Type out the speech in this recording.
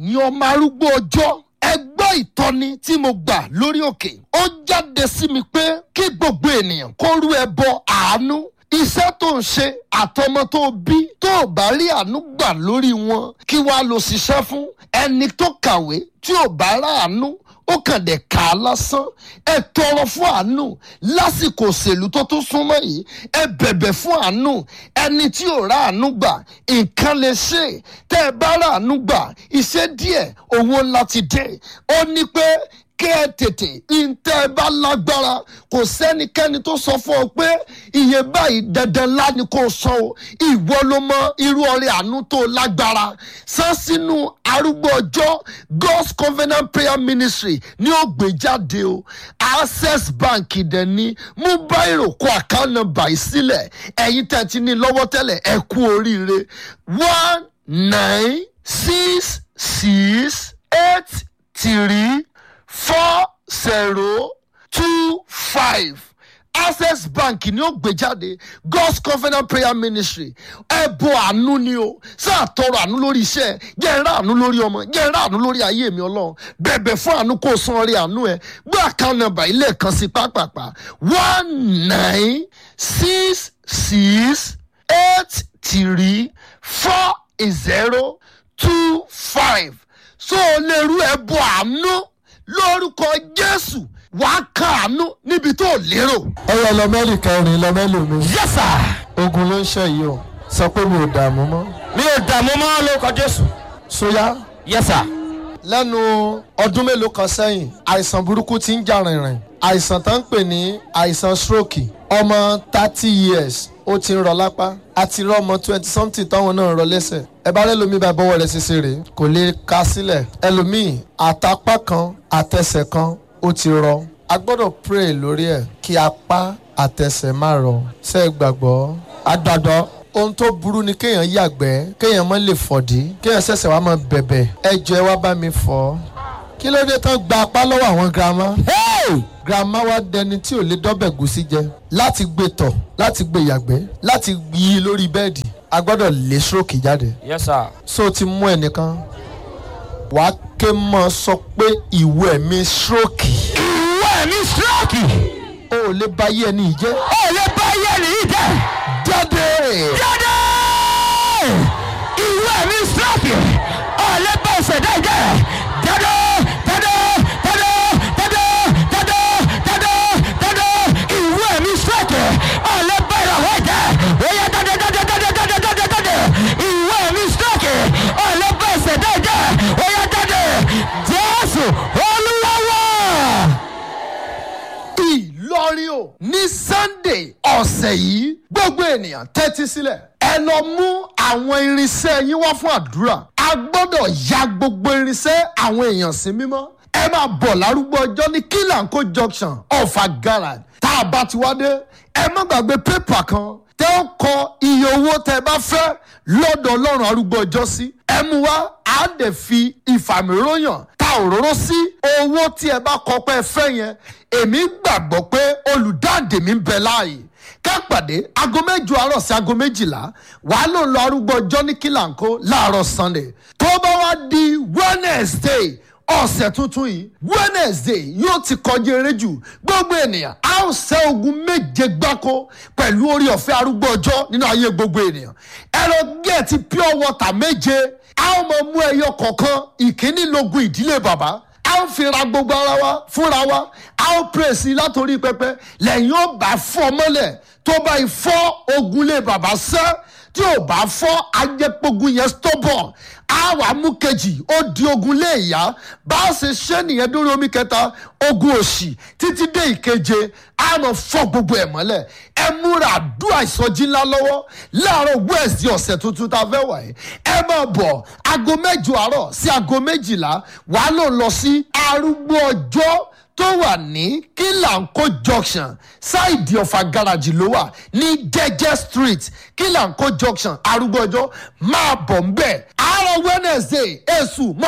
ẹ̀yin ọmọ arúgbó ọjọ́ ẹ gbọ́ ìtọ́ni tí mo gbà lórí òkè ó jáde sí mi pé kí gbogbo ènìyàn kó rú ẹbọ àánú iṣẹ́ tó ń ṣe àtọmọ tó bí tó ò bá rí àánú gbà lórí wọn kí wàá lọ ṣiṣẹ́ fún ẹni tó kàwé tí ò bá ráàánú ó kàn dé kà á lásán ẹ tọrọ fún àánú lásìkò òṣèlú tó tún súnmọ́ yìí ẹ bẹ̀bẹ̀ fún àánú ẹni tí ò ráàánú gbà nǹkan lè ṣe tẹ́ ẹ bá ráàánú gbà iṣẹ́ díẹ̀ owó ńlá ti dé ó ní pé kẹ́ ẹ tètè ntẹ́ ẹ bá lágbára kò sẹ́nikẹ́ni tó sọ fún ọ pé iye báyìí dandan ńlá ni kò sọ o ìwọ ló mọ irú ọrẹ àánú tó lágbára san sínú arúgbó ọjọ́ God's Covenant Prayer Ministry ní ó gbé jáde o Access Bank dẹ̀ ní mú báyìí kó account number yìí sílẹ̀ ẹ̀yin tẹ̀ ti ní lọ́wọ́ tẹ́lẹ̀ ẹ kú oríire one nine six six eight three four zero two five access bank ni ó gbé jáde god's covenant prayer ministry ẹbọ àánú ni o sáà tọrọ àánú lórí iṣẹ́ jẹ́ ẹrá àánú lórí ọmọ jẹ́ ẹrá àánú lórí ayé mi Ọlọ́run bẹ̀bẹ̀ fún àánú kó o san orí àánú ẹ gbé account number ilé kan sí pápápá one nine six six eight three four zero two five so o lè rú ẹbọ àánú lórúkọ Jésù wàá kàánú níbi tó lérò. ọyọ lọmẹlì kẹrin lọmẹlì mi Yes sir. ogun ló ń ṣe yìí o sọ pé mi ò dààmú mọ́ mi ò dààmú mọ́ lórúkọ jésù. sóyá yes sir. lẹ́nu ọdún mélòó kan sẹ́yìn àìsàn burúkú ti ń jà rìnrìn àìsàn tó ń pè ní àìsàn stroke ọmọ thirty years ó ti ń rọ lápá àti rọ ọmọ twenty something táwọn náà ń rọ lẹ́sẹ̀ ẹ bá rẹ́lòmíì bá bọ́wọ́ rẹ̀ ṣiṣẹ́ rè kò lè ka sílẹ̀ ẹlòmíì àtàpá kan àtẹsẹ̀ kan ó ti rọ a gbọ́dọ̀ pray lórí ẹ̀ kí apá àtẹsẹ̀ má rọ ṣé ẹ gbàgbọ́ agbàgbọ́. ohun tó burú ni kéèyàn yàgbẹ́ kéèyàn má lè fọ̀dí kéèyàn ṣẹ̀ṣẹ̀ wá máa bẹ̀bẹ̀ ẹ jọ ẹ wá bá mi fọ̀ kí ló dé tán gba apá lọ́wọ́ àwọn girama hey! girama wá dẹni tí ò lè dọ́bẹ̀ gúsí jẹ láti gbé tọ̀ láti gbé yàgbẹ́ láti yí lórí bẹ́ẹ̀dì a gbọ́dọ̀ lé stroke jáde yes sir. so o ti mú ẹnìkan wàá ké mọ́ sọ pé ìwọ ẹ̀mí stroke ìwé mi stroke. o ò lè bá yé ẹni yìí jẹ́ ó lè bá yẹ nìyí jẹ. jáde jáde. ìwé mi stroke. ó lè bá ìṣẹ̀dá jẹ. jáde jáde jáde jáde jáde jáde jáde. ìwé mi stroke. ó lè bá ìràwọ̀ jẹ. ó yẹ jáde jáde jáde jáde jáde jáde. ìwé mi stroke. ó lè bá ìṣẹ̀dá jẹ. ó yẹ jáde. jésù olúwa wá. Ìlọrin o ní Sunday ọ̀sẹ̀ yìí gbogbo ènìyàn tẹ́tí sílẹ̀ ẹ lọ mú àwọn irinṣẹ́ yín wá fún àdúrà a gbọ́dọ̀ ya gbogbo irinṣẹ́ àwọn èèyàn sí mímọ́ ẹ máa bọ̀ lárúgbó ọjọ́ ní kílànkó junction ọ̀fà garage tá a bá ti wá dé ẹ má gbàgbé pépà kan tẹ́ ó kọ iye owó tẹ́ bá fẹ́ lọ́dọ̀ ọlọ́run arúgbó ọjọ́ sí ẹ mú wá á dẹ̀ fi ìfàmìróyàn ta òróró sí owó tí ẹ bá kọ pé ẹ fẹ́ yẹn èmi gbàgbọ́ pé olùdáǹdè mi ń bẹ láàyè ká pàdé aago mẹ́jọ àárọ̀ sí aago méjìlá wàá ló ń lọ arúgbó ọjọ́ ní kílànkó láàárọ̀ sunday tó bá wá di wednesday ọ̀sẹ̀ tuntun yìí wednesday yóò ti kọjá eré jù gbogbo ènìyàn a ó ṣẹ́ ogun méje gbáko pẹ̀lú orí ọ̀fẹ́ arúgbó ọjọ́ nínú ayé gbogbo ènìyàn ẹ̀rọ gẹ̀ẹ́tì pure water méje a ó mọ mú ẹyọ kọ̀ọ̀kan ìkíní lógun ìdílé bàbá a ó fi ra gbogbo ara wa fúnra wa a ó pèsè látòrí pẹpẹ lẹ́yìn ó bá fọ́ mọ́lẹ̀ tó bá fọ́ ogunlé bàbá sẹ́ tí ò bá fọ́ ajẹ́pogun yẹn stọ́bọ̀ á wà mú kejì ó di ogun lé ìyá bá a ṣe ṣe nìyẹn dórí omi kẹta ogun òṣì títí dé ìkeje á lọ fọ́ gbogbo ẹ̀ mọ́lẹ̀ ẹ múra àdúrà ìsọjí ńlá lọ́wọ́ láàárọ̀ wẹ́ẹ̀sì ọ̀sẹ̀ tuntun tá a fẹ́ wà yìí ẹ máa bọ̀ aago mẹ́jọ àárọ̀ sí aago méjìlá wàá lò lọ sí arúgbó ọjọ́ tó wà ní kílànkó junction ṣáìdì ọ̀fà gáràjì ló wà ní jẹ́jẹ́ street kílànkó junction arúgbó ọjọ́ máa bọ̀ ń bẹ̀ àárọ̀ wednesday èṣù mọ́